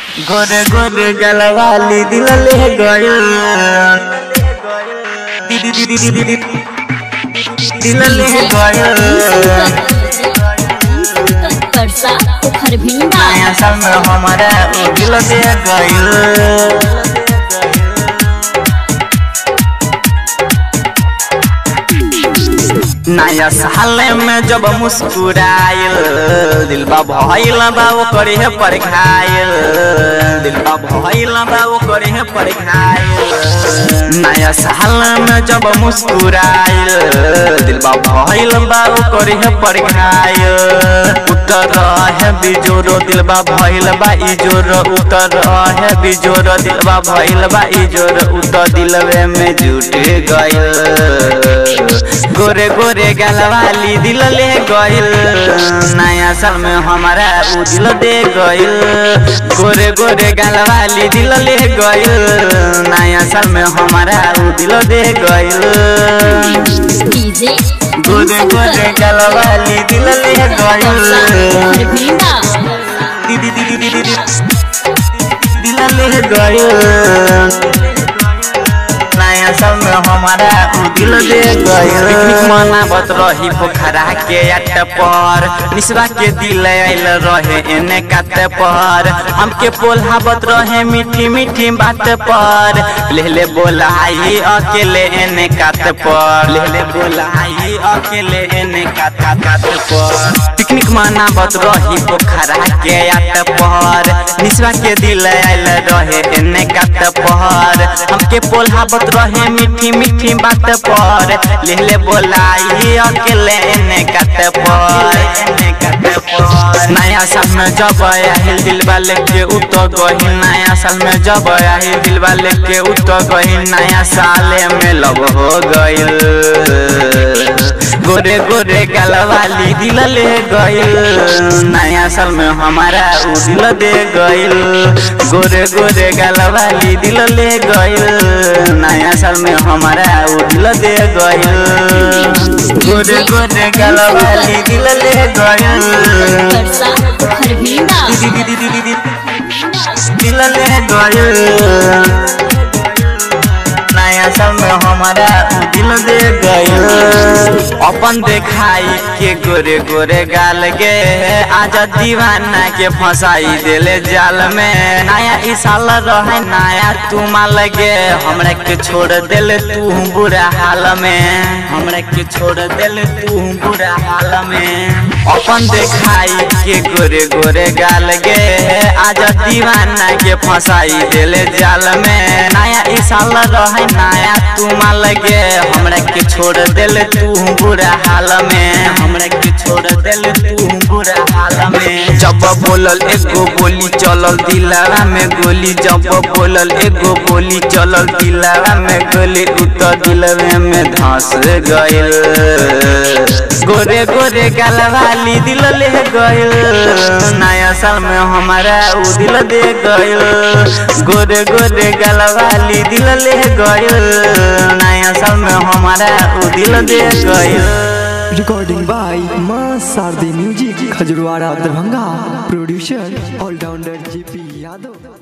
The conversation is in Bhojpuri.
गोरे गोरे गलवाली दिल ले गयो दीदी दीदी दीदी दीदी दिल ले गयो परसा खरभिंडा नया साल में हमारा वो दिल दे गयो नया साल में जब मुस्कुराइल दिल बा भइल बा वो करे है पर खाइल दिल बा भइल बा वो करे है पर खाइल नया साल में जब मुस्कुराइल दिल बा भइल बा वो करे है पर खाइल उतर है बिजोरो दिल बा भइल बा इजोर उतर है बिजोर दिल बा भइल बा इजोर उतर दिलवे में जुट गइल गोरे गोरे गलवाली दिल ले गइल नया साल में हमारा उ दिल दे गइल गोरे गोरे गलवाली दिल ले गइल नया साल में हमारा उ दिल दे गइल डीजे गोरे गोरे गलवाली दिल ले गइल खरभिंडा दीदी दीदी दीदी दीदी दिल ले गइल नया साल में हमारा उ दिल दे गइल मनावत रही पोखरा के अट पर निसवा के दिल आइल रहे एने कात पर हमके पोल्हावत रहे मीठी मीठी बात पर ले ले बोलाई अकेले एने कात पर ले ले बोलाई अकेले एने कात कात पर पिकनिक मनावत रही पोखरा के अट पर निसवा के दिल आइल रहे एने कात पर हमके पोल्हावत रहे मीठी मीठी बात पर ले ले बोलाई अकेले एने कात पर एने कात पर नया साल में जब आहिल दिल वाले के उत गही नया साल में जब आहिल दिल वाले के उत गही नया साल में लव हो गइल गोरे गोरे गलवाली दिल ले गइल नया साल में हमारा उ दिल दे गइल गोरे गोरे गलवाली दिल ले गइल नया साल में हमारा उ दिल दे गइल गोरे गोरे गलवाली दिल ले गइल परसा खरभिंडा दीदी दीदी दीदी दिल ले गइल नया साल में हमारा उ दिल दे गइल अपन देखाई के गोरे गोरे गाल गे आज दीवाना के फंसाई देले जाल में नया ई साल रहे नया तू माल गे हमरा के छोड़ देले तू बुरा हाल में हमरा के छोड़ देले तू बुरा हाल में अपन देखाई के गोरे गोरे गाल गे आज दीवाना के फंसाई देले जाल में नया ई साल रहे नया तू माल गे हमरा के छोड़ देले तू बुरा हाल में हमरा के छोड़ देले तू बुरा हाल में जब बोलल एगो बोली चलल दिलावा में गोली जब बोलल एगो बोली चलल दिलावा में गोली उतर दिलवे में धंस गइल गोरे गोरे गलवाली दिल ले गइल नया साल में हमारा उ दिल दे गइल गोरे गोरे गलवाली दिल ले गइल नया साल में हमारा उ दिल दे गइल recording by Maa Sharde music Khajarwara Darbhanga producer all rounder JP Yadav